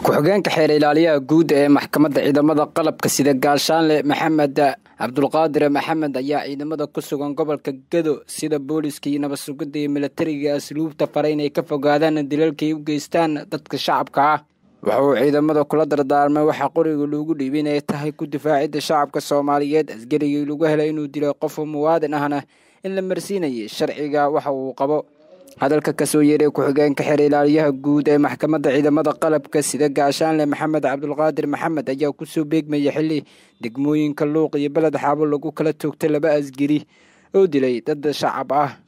ku-xigeenka xeer ilaaliyaha guud ee maxkamadda ciidamada qalabka sida gaashaanle maxamed cabdulqaadir maxamed ayaa ciidamada ku sugan gobolka gado sida booliska iyo nabad sugidda iyo milatariga asluubta faray inay ka fogaadaan dilalkay u geystaan dadka shacabka ah waxa uu ciidamada kula dardaarmay waxaa qoriga loogu dhiibay inay tahay ku difaacidda shacabka soomaaliyeed askarigii lagu helay inuu dilay qof muwaadin ahna in la marsiinayay sharciga waxa uu qabo hadalka kasoo yeeray ku-xigeenka xeer ilaaliyaha guud ee maxkamadda ciidamada qalabka sida gaashaanle maxamed cabdulqaadir maxamed ayaa kusoo beegmaya xili degmooyinka luuq iyo beled xaabo lagu kala toogtay laba asgari oo dilay dad shacab ah